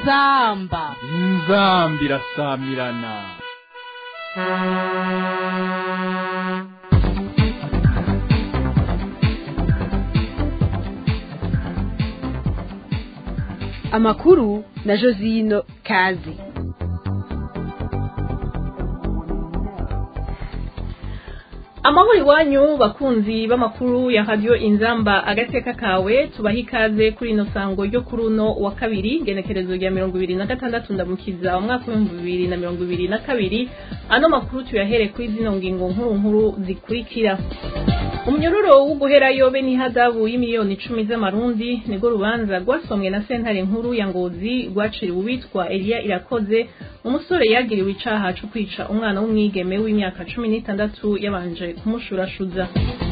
inzamba inzambi irasamirana amakuru na josino kazi amahoro iwanyu bakunzi b'amakuru ya radiyo inzamba agateka kawe tubaha ikaze kuri ino sango ryo kuri uno wa kabiri genekerezo rya mirongo ibiri na gatandatu ndamukiza umwaka w'ibihumbi bibiri na mirongo ibiri na kabiri ano makuru tuyahere kuri zino ngingo nkuru nkuru zikurikira umunyororo wo guherayo be n'ihadabu y'imiliyoni icumi z'amarundi nirwo rubanza rwasomwe na sentare nkuru ya ngozi rwaciriwe uwitwa eliya irakoze umusore yagiriwe icaha co kwica umwana w'umwigeme w'imyaka cumi n'itandatu yabanje kumushurashuza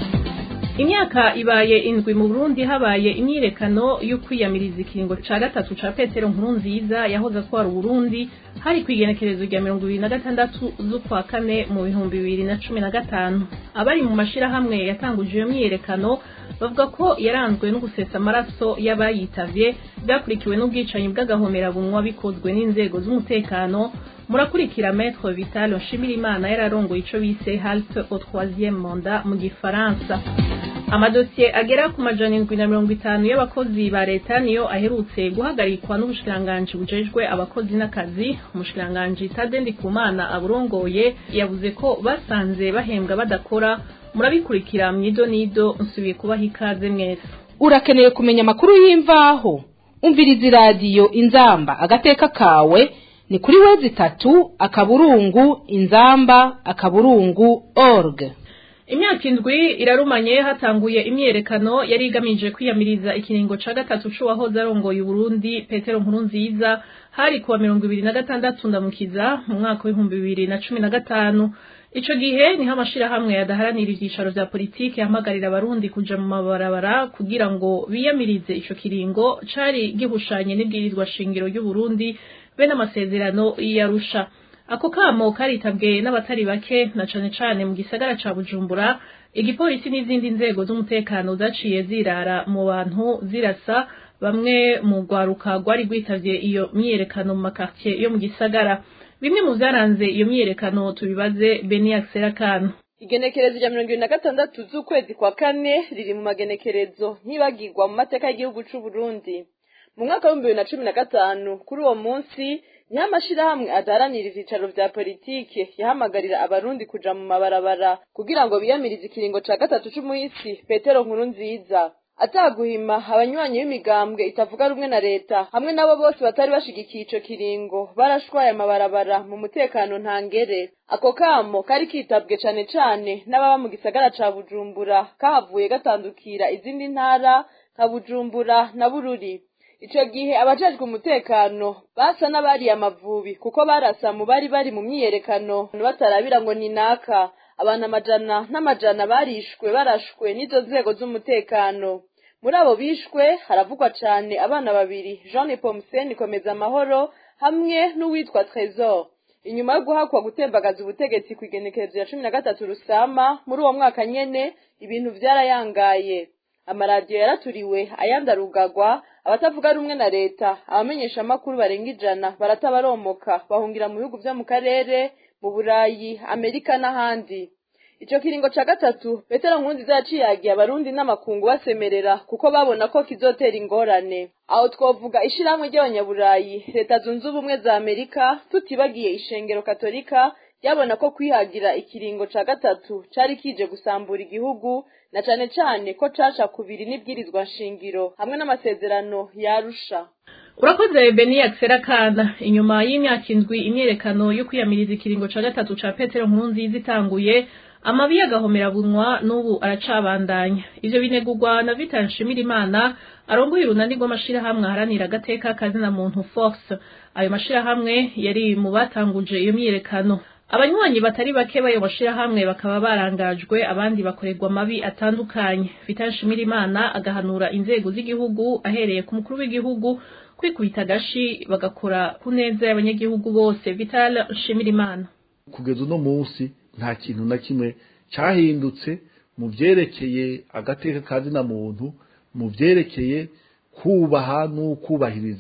imyaka ibaye indwi mu burundi habaye imyirekano yo kwiyamiriza ikiringo ca gatatu ca petero nkuru nziza yahoze atwara uburundi hari kw'igenekerezo rya mirongo ibiri na gatandatu z'ukwa kane mu bihumbi bibiri na cumi na gatanu abari mu mashirahamwe yatanguje iyo myiyerekano bavuga ko yaranzwe no gusesa amaraso y'abayitavye bwakurikiwe n'ubwicanyi bw'agahomerabunwa bikozwe n'inzego z'umutekano murakurikira maître vital nshimirimana yararongoye ico bise halte au troisième mandat mu gifaransa amadosiye agera ku majana indwi na mirongo itanu y'abakozi ba leta niyo aherutse guhagarikwa n'ubushikiranganji bujejwe abakozi n'akazi umushikiranganji tade ndikumana aburongoye yavuze ko basanze bahembwa badakora murabikurikira myido nido nsubiye kubaha ikaze mwese urakeneye kumenya amakuru y'imvaho umviriza iradiyo inzamba agateka kawe ni kuri wezi itatu akaburungu inzamba akaburungu org imyaka indwi irarumanye hatanguye imyerekano yari igamije kwiyamiriza ikiringo ca gatatu c'uwahoze arongoye uburundi petero nkuru nziza hari kuwa mirongo ibiri na gatandatu ndamukiza mu mwaka w'ibihumbi bibiri na cumi na gatanu ico gihe niho amashirahamwe yadaharanira ivyicaro vya politiki yahamagarira abarundi kuja mu mabarabara kugira ngo biyamirize ico kiringo cari gihushanye n'ibwirizwa shingiro ry'uburundi be n'amasezerano y'arusha ako kamo karitabwe n'abatari bake na cane cane mu gisagara ca bujumbura igipolisi n'izindi nzego z'umutekano zaciye zirara mu bantu zirasa bamwe mu rwaruka rwari rwitavye iyo myiyerekano mu makartier yo mu gisagara bimwe mu vyaranze iyo myiyerekano tubibaze beniax serakano igenekerezo rya mirongo ibiri na gatandatu z'ukwezi kwa kane riri mu magenekerezo ntibagirwa mu mateka y'igihugu c'uburundi mu mwaka w'ibihumbi bibiri na cumi na gatanu kuri uwo munsi niho amashirahamwe adaharanira ivyicaro vya politike yahamagarira abarundi kuja mu mabarabara kugira ngo biyamirize ikiringo ca gatatu c'umuhisi petero nkuru nziza ataguhima abanywanyi b'imigambwe itavuga rumwe na leta hamwe nabo bose batari bashigikiye ico kiringo barashwaye amabarabara mu mutekano ntangere ako kamo kari kitabwe cane cane n'ababa mu gisagara ca bujumbura kahavuye gatandukira izindi ntara nka bujumbura na bururi ico gihe abajejwe umutekano basa n'abariye amavubi kuko barasa mu bari bari mu myiyerekano batarabira ngo ni naka abantu amajana n'amajana barishwe barashwe n'izo nzego z'umutekano muri abo bishwe haravugwa cane abana babiri jean pomsen komeza amahoro hamwe n'uwitwa tresor inyuma yo guhakwa gutembagaza ubutegetsi ku igenekerezo ya cumi na gatatu rusama muri uwo mwaka nyene ibintu vyarayangaye amaradiyo yaraturiwe ayandi arugagwa abatavuga rumwe na leta abamenyesha amakuru barenga ijana baratabaromoka bahungira mu bihugu vyo mu karere mu burayi amerika n'ahandi ico kiringo ca gatatu petero nkurunziza yaciyagiye abarundi n'amakungu basemerera kuko babona ko kizotera ingorane aho twovuga ishirahamwe ry'abanyaburayi leta zunze ubumwe za amerika tutibagiye ishengero katolika yabona ko kwihagira ikiringo ca gatatu cari kije gusambura igihugu na cane cane ko caca kubiri n'ibwirizwa nshingiro hamwe n'amasezerano yarusha urakoze beniax serakana inyuma y'imyaka indwi imyerekano yo kwiyamiriza ikiringo ca gatatu ca petero nkuru nziza itanguye amabi y'agahomerabunwa n'ubu aracabandanya ivyo binegurwa na vital nshimirimana arongoye urunani rw'amashirahamwe aharanira agateka kazina muntu force ayo mashirahamwe yari mu batanguje iyo myiyerekano abanywanyi batari bake bayo mashirahamwe bakaba barangajwe abandi bakorerwa amabi atandukanye vital nshimirimana agahanura inzego z'igihugu ahereye ku mukuru w'igihugu kwikubita agashi bagakora ku neza y'abanyagihugu bose vital nshimirimana kugeza uno munsi nta kintu na kimwe cyahindutse mu byerekeye agateka ka zina muntu mu byerekeye kubaha n'ukubahiriza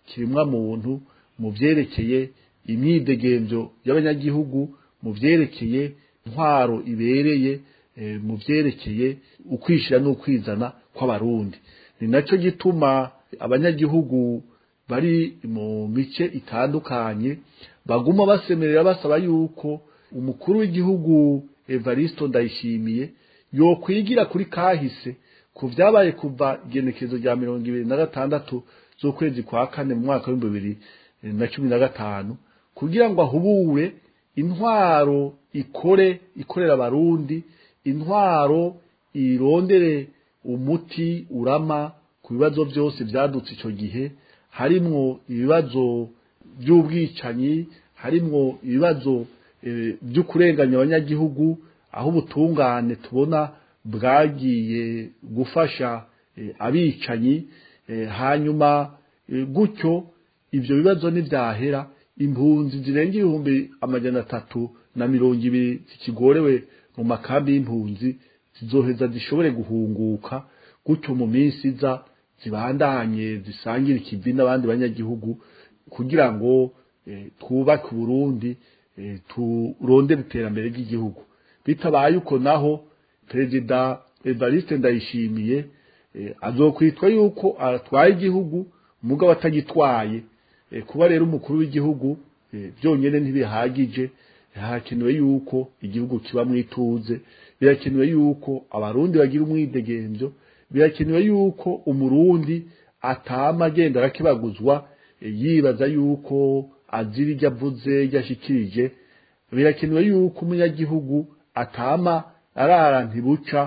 kiremwa muntu mu vyerekeye imyidegemvyo y'abanyagihugu mu vyerekeye intwaro ibereye eh, mu vyerekeye ukwishira n'ukwizana kw'abarundi ni naco gituma abanyagihugu bari mu mice itandukanye baguma basemerera basaba yuko umukuru w'igihugu Evaristo Ndayishimiye yokwigira kuri kahise ku vyabaye kuva igenekezo rya mirongo ibiri na gatandatu z'ukwezi kwa kane mu mwaka w'ibihumbi bibiri na cumi na gatanu kugira ngo ahubure intwaro ikore ikorera abarundi intwaro irondere umuti urama ku bibazo byose vyadutse ico gihe harimwo ibibazo by'ubwicanyi harimwo ibibazo eh, byo kurenganya abanyagihugu aho ubutungane tubona bwagiye gufasha eh, abicanyi eh, hanyuma eh, gutyo ivyo bibazo ntivyahera impunzi zirenga ibihumbi amajana atatu na mirongo ibiri zikigorewe mu makambi y'impunzi zizoheza zishobore guhunguka gutyo mu minsi iza zibandanye zisangire ikivi n'abandi banyagihugu kugira ngo eh, twubake uburundi eh, turondere iterambere ry'igihugu bitabaye uko naho perezida evariste ndayishimiye eh, azokwitwa yuko atwaye igihugu mugabo atagitwaye eh, kuba rero umukuru w'igihugu eh, byonyene ntibihagije hakenewe yuko igihugu kiba mwituze birakenewe yuko abarundi bagira umwidegemvyo birakenewe yuko umurundi atama agenda arakibaguzwa eh, yibaza yuko azira iryo avuze iryo ashikirije birakenewe yuko umunyagihugu atama arara ntibuca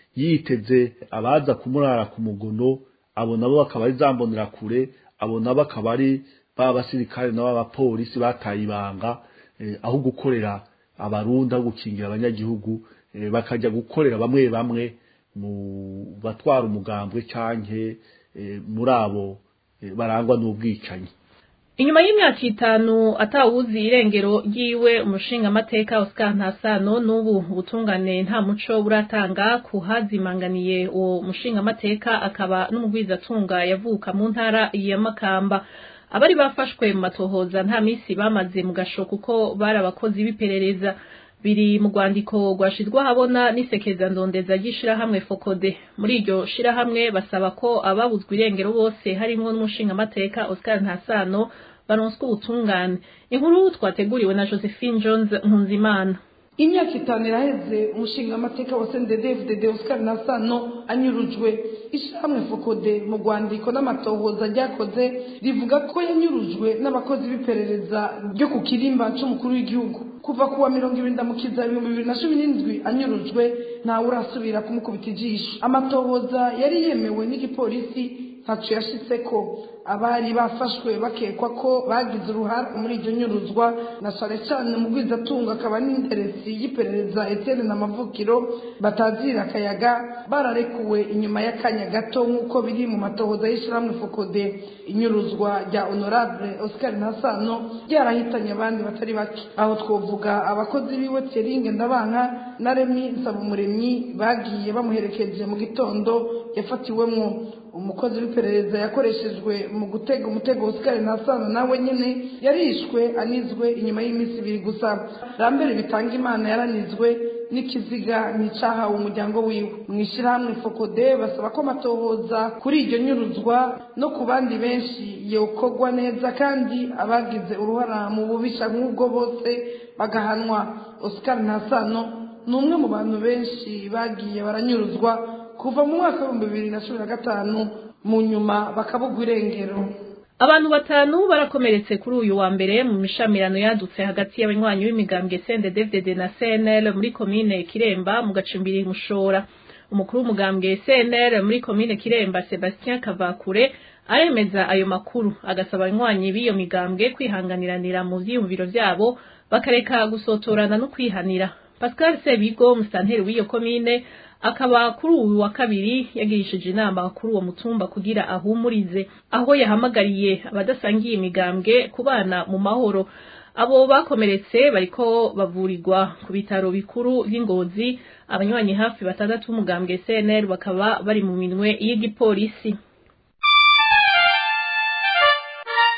yiteze abaza kumurara ku mugono abo nabo bakaba ari zambonera kure abo nabo akaba ari ba basirikare nabo abapolisi bataye ibanga eh, aho gukorera abarundi aho gukingira abanyagihugu eh, bakajya gukorera bamwe bamwe mu batwara umugambwe canke eh, muri abo eh, barangwa n'ubwicanyi inyuma y'imyaka itanu atawuzi irengero ryiwe umushingamateka Oscar Ntasano n'ubu ubutungane nta muco buratanga kuhazimanganiye uwo mushingamateka akaba n'umugwizatunga yavuka mu ntara ya Makamba abari bafashwe mu matohoza nta misi bamaze mu gasho kuko bari abakozi b'iperereza biri mu rwandiko rwashizwe ahabona n'isekeza ndondeza ry'ishirahamwe fokode muri iryo shirahamwe basaba ko ababuzwa irengero bose harimo n'umushingamateka Oscar Ntasano baronswa ubutungane inkuru twateguriwe na Josephine Jones Nkunzimana imyaka itanu iraheze umushinga amateka wa sendedefdede oscar nasano anyurujwe ishyirahamwe fokode mu rwandiko n'amatohoza ryakoze rivuga ko yanyurujwe n'abakozi b'iperereza ryo ku kirimba c'umukuru w'igihugu kuva kuwa mirongo ibiri ndamukiza ibihumbi bibiri na cumi n'indwi anyurujwe ntawe urasubira kumukubita ijisho amatohoza yari yemewe n'igipolisi ntaco yashitseko abari bafashwe bakekwa ko bagize uruhare muri iryo nyuruzwa na cane cane mu bwizatunga akaba n'interesi y'iperereza Etienne na Mavukiro batazira akayaga bararekuwe inyuma y'akanya gato nk'uko biri mu matohoza y'ishirahamwe Fokode inyuruzwa rya Honorable Oscar Ntasano ryarahitanye abandi batari bake aho twovuga abakozi biwe Thierry Ndabanka na Remy Nsabumuremyi bagiye bamuherekeje mu gitondo yafatiwemwo umukozi w'iperereza yakoreshejwe mu gutega umutego Oscar Ntasano nawe nyene yarishwe anizwe inyuma y'iminsi ibiri gusa Lambert bitanga imana yaranizwe n'ikiziga nticahawe umuryango wiwe mu ishyirahamwe fokode basaba ko amatohoza kuri iryo nyuruzwa no ku bandi benshi yokorwa neza kandi abagize uruhara mu bubisha nk'ubwo bose bagahanwa Oscar Ntasano ni umwe mu bantu benshi bagiye baranyuruzwa kuva mu mwaka w'ibihumbi bibiri na cumi na gatanu mu nyuma bakabugwa irengero abantu batanu barakomeretse kuri uyu wa mbere mu mishamirano yadutse hagati y'abanywanyi b'imigambwe CNDD-FDD na CNL muri komine Kiremba mu gacimbiri Mushora umukuru w'umugambwe CNL muri komine Kiremba Sebastien Kavakure aremeza ayo makuru agasaba abanywanyi b'iyo migambwe kwihanganiranira mu vyiyumviro vyabo bakareka gusotorana no kwihanira Pascal Sebigo musanteri w'iyo komine akaba kuri uyu wa kabiri yagirishije inama kuri uwo mutumba kugira ahumurize aho yahamagariye abadasangiye imigambwe kubana mu mahoro abo bakomeretse bariko bavurirwa ku bitaro bikuru vy'ingozi abanywanyi hafi batandatu b'umugambwe CNL bakaba bari mu minwe y'igipolisi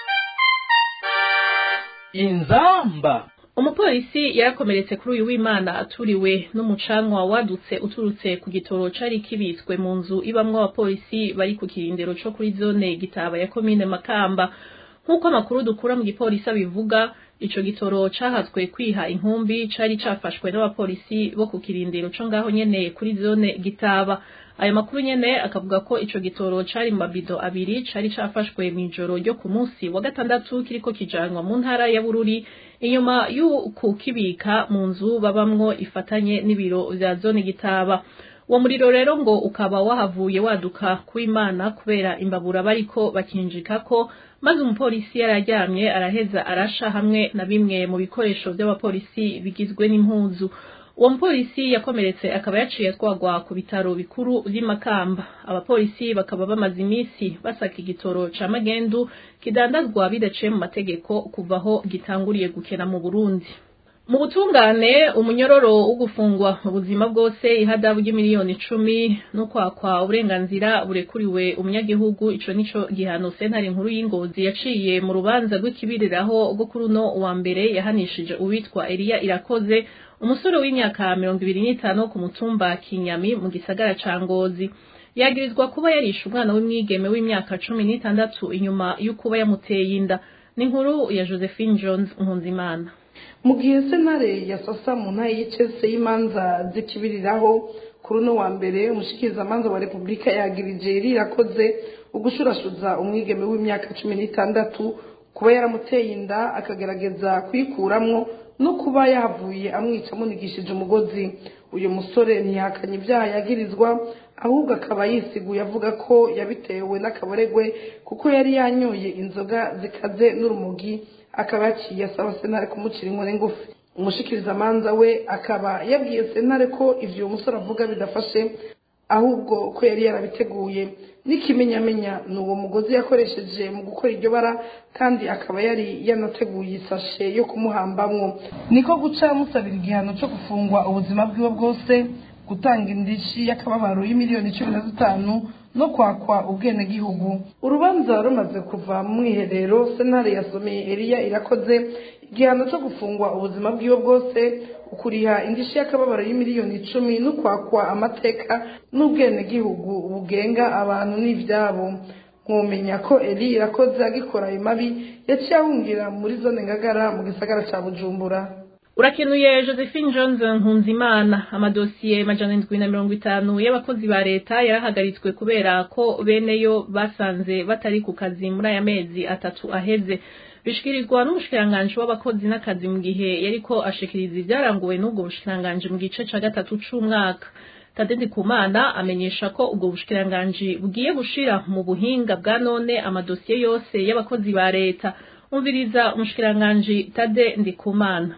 inzamba umupolisi yarakomeretse kuri uyu w'imana aturiwe n'umucanwa wadutse uturutse ku gitoro cari kibitswe mu nzu ibamwo abapolisi bari ku kirindiro co kuri zone gitaba ya komine makamba nk'uko amakuru dukura mu gipolisi abivuga ico gitoro cahatswe kwiha inkumbi cari cafashwe n'abapolisi bo ku kirindiro co ngaho nyene kuri zone gitaba ayo makuru nyene akavuga ko ico gitoro cari mu mabido abiri cari cafashwe mw'ijoro ryo ku munsi wa gatandatu kiriko kijanwa mu ntara ya bururi inyuma y'ukukibika mu nzu babamwo ifatanye n'ibiro vya zone gitaba uwo muriro rero ngo ukaba wahavuye waduka kuw'imana kubera imbabura bariko bakinjikako maze umupolisi yararyamye araheza arasha hamwe na bimwe mu bikoresho vy'abapolisi bigizwe n'impuzu uwo mupolisi yakomeretse akaba yaciye atwagwa ku bitaro bikuru vy'imakamba abapolisi bakaba bamaze imisi basaka igitoro ca magendu kidandazwa bidaciye mu mategeko kuva aho gitanguriye gukena mu burundi mu butungane umunyororo wo gufungwa mu buzima bwose ihadabu ry'imiliyoni icumi no kwakwa uburenganzira burekuriwe umunyagihugu ico nico gihano sentare nkuru y'ingozi yaciye mu rubanza rw'ikibiriraho rwo kuri uno wa mbere yahanishije uwitwa Eliya Irakoze umusore w'imyaka mirongo ibiri n'itanu ku mutumba Kinyami mu gisagara ca Ngozi yagirizwa kuba yarishe umwana w'umwigeme w'imyaka cumi n'itandatu inyuma y'ukuba yamuteye inda n'inkuru ya Josephine Jones Nkunzimana mu gihe sentare ya sasa mu ntara y'icese y'imanza zikibiriraho kuri uno wa mbere umushikirizamanza wa repubulika yagirije rirakoze ugushurashuza umwigeme w'imyaka cumi n'itandatu kuba yaramuteye inda akagerageza kuyikuramwo no kuba yahavuye amwica amunigishije umugozi uyu musore ntiyahakanye ibyaha yagirizwa ahubwo akaba yisiguye avuga ko yabitewe n'akaboregwe kuko yari yanyoye inzoga zikaze n'urumogi akaba yaciye asaba sentare kumucira inkoni ngufi umushikirizamanza we akaba yabwiye sentare ko ivyo uwo musore avuga bidafashe ahubwo ko yari yarabiteguye n'ikimenyamenya ni uwo mugozi yakoresheje mu gukora iryo bara kandi akaba yari yanateguye isashe yo kumuhambamwo niko guca musabira igihano cyo gufungwa ubuzima bwiwe bwose gutanga indishi y'akababaro y'imiliyoni cumi na zitanu no kwakwa ubwenegihugu urubanza rumaze kuva mu mwiherero sentare yasomeye eliya irakoze igihano cyo gufungwa ubuzima bwiwe bwose ukuriha indishi y'akababaro y'imiliyoni icumi no kwakwa amateka n'ubwenegihugu bugenga abantu n'ivyabo mwumenya ko eli irakoze agikora ayo mabi yaciye ahungira muri zone ngagara mu gisagara ca bujumbura urakenuye josephine jones nkunzimana amadosiye majana indwi na mirongo itanu y'abakozi ba leta yarahagaritswe kubera ko beneyo basanze batari ku kazi muri aya mezi atatu aheze bishikirizwa n'umushikiranganji w'abakozi n'akazi mu gihe yariko ashikiriza ivyaranguwe n'ubwo bushikiranganji mu gice ca gatatu c'umwaka tadedi kumana amenyesha ko ubwo bushikiranganji bugiye gushira mu buhinga bwa none amadosiye yose y'abakozi ba leta umviriza umushikiranganji tade ndikumana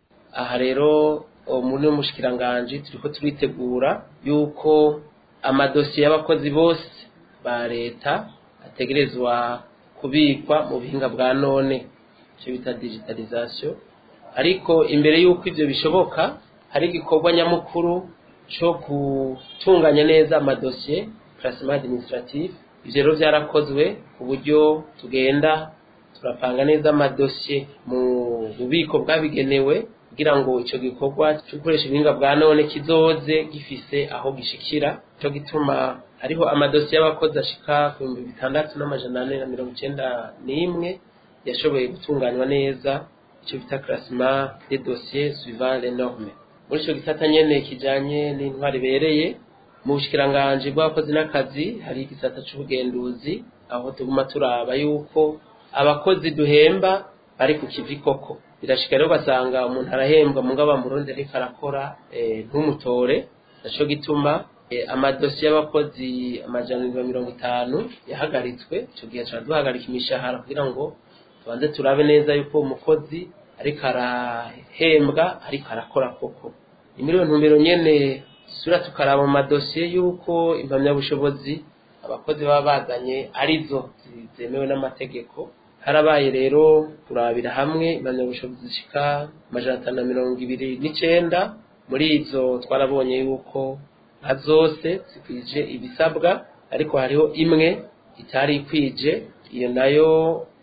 aha rero muri umushikiranganji turiko turitegura yuko amadosiye y'abakozi bose ba leta ategerezwa kubikwa mu buhinga bwa none icyo bita digitalization ariko imbere y'uko ivyo bishoboka hari igikorwa nyamukuru cyo gutunganya neza amadosiye classement administratif ivyo rero vyarakozwe ku buryo tugenda turapanga neza amadosiye mu bubiko bwabigenewe kugira ngo ico gikorwa cyo gukoresha ubuhinga bwa none kizoze gifise aho gishikira cyo gituma hariho amadosiye y'abakozi ashika ku bihumbi bitandatu n'amajana ane na mirongo icenda n'imwe yashoboye gutunganywa neza icyo bita classement des dossiers suivant les normes muri ico gisata nyene kijanye n'intwari ibereye mu bushikiranganji bw'abakozi n'akazi hari igisata c'ubugenduzi aho tuguma turaba yuko abakozi duhemba bari ku kivi koko birashika rero ugasanga umuntu arahembwa mu ngaba murundi ariko arakora ntumutore naco gituma amadosiye y'abakozi amajana ibihumbi mirongo itanu yahagaritswe ico gihe tuba duhagarika imishahara kugira ngo tubanze turabe neza yuko umukozi ariko arahembwa ariko arakora koko imiliyoni ntumbero nyene sura tukaraba mu madosiye yuko impamyabushobozi abakozi baba bazanye arizo zemewe n'amategeko harabaye rero kurabira hamwe impamyabushobozi zishika amajana atanu na mirongo ibiri n'icenda muri izo twarabonye yuko nka zose zikwije ibisabwa ariko hariho imwe itari ikwije iyo nayo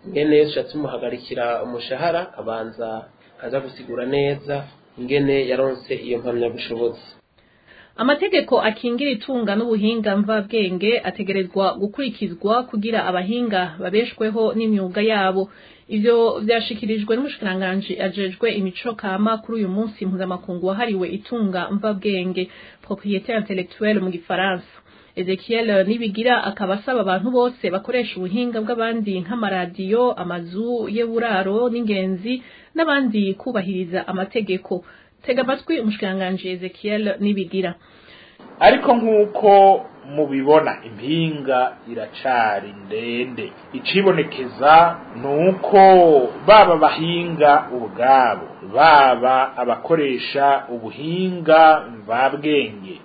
ingene tuca tumuhagarikira umushahara akabanza akaza gusigura neza ingene yaronse iyo mpamyabushobozi amategeko akingira itunga n'ubuhinga mvabwenge ategerezwa gukurikizwa kugira abahinga babeshweho n'imyuga yabo ivyo vyashikirijwe n'umushikiranganji ajejwe imico kama kuri uyu munsi mpuzamakungu wahariwe itunga mvabwenge propriété intellectuelle mu gifaransa Ezekiel Nibigira akaba asaba abantu bose bakoresha ubuhinga bw'abandi nk'amaradiyo amazu y'uburaro n'ingenzi n'abandi kubahiriza amategeko tega amatwi umushikiranganji Ezekiel Nibigira ariko nk'uko mubibona impinga iracari ndende icibonekeza ni uko baba abahinga ubwabo baba abakoresha ubuhinga mvabwenge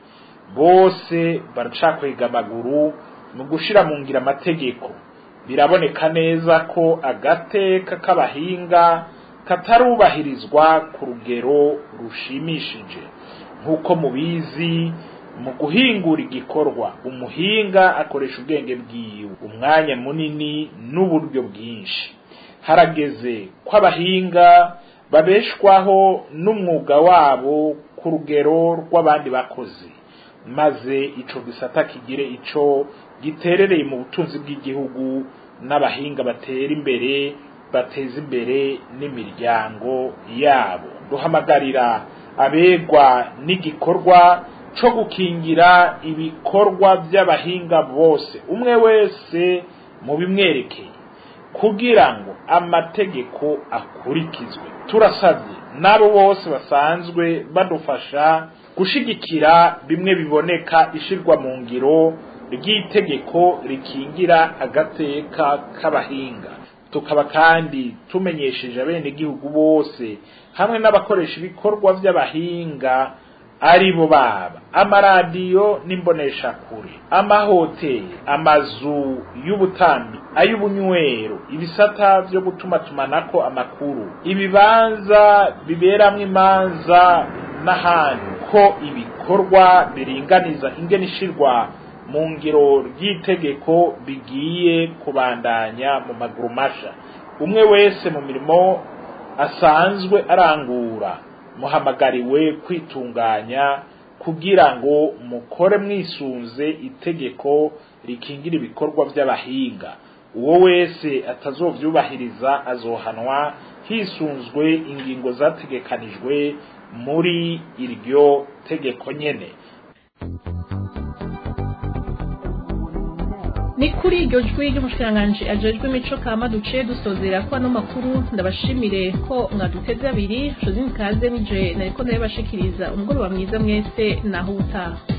bose baracakwega amaguru mu gushira mu ngira amategeko biraboneka neza ko agateka k'abahinga katarubahirizwa ku rugero rushimishije nk'uko mubizi mu guhingura igikorwa umuhinga akoresha ubwenge bwiwe umwanya munini n'uburyo bwinshi harageze ko abahinga babeshwaho n'umwuga wabo ku rugero rw'abandi bakozi maze ico gisata kigire ico giterereye mu butunzi bw'igihugu n'abahinga batera imbere bateza imbere n'imiryango yabo duhamagarira abegwa n'igikorwa co gukingira ibikorwa by'abahinga bose umwe wese mu bimwerekeye kugira ngo amategeko akurikizwe turasabye n'abo bose basanzwe badufasha gushigikira bimwe biboneka ishirwa mu ngiro ry'itegeko rikingira agateka k'abahinga tukaba kandi tumenyesheje abenegihugu bose hamwe n'abakoresha ibikorwa by'abahinga ari bo baba amaradiyo n'imboneshakure amahoteli amazu y'ubutambi ay'ubunywero ibisata byo gutumatumanako amakuru ibibanza biberamwo imanza n'ahandi ko ibikorwa biringaniza ingene ishirwa mu ngiro ry'itegeko bigiye kubandanya mu maguru masha umwe wese mu mirimo asanzwe arangura muhamagariwe kwitunganya kugira ngo mukore mwisunze itegeko rikingira ibikorwa by'abahinga uwo wese atazovyubahiriza azohanwa hisunzwe ingingo zategekanijwe muri iryo tegeko nyene ni kuri iryo jwi ry'umushikiranganji ajejwe imico kama duciye dusozera ko ano makuru ndabashimire ko mwaduteze abiri josine kaze nije nariko ndabibashikiriza umugoroba mwiza mwese naho ubutaha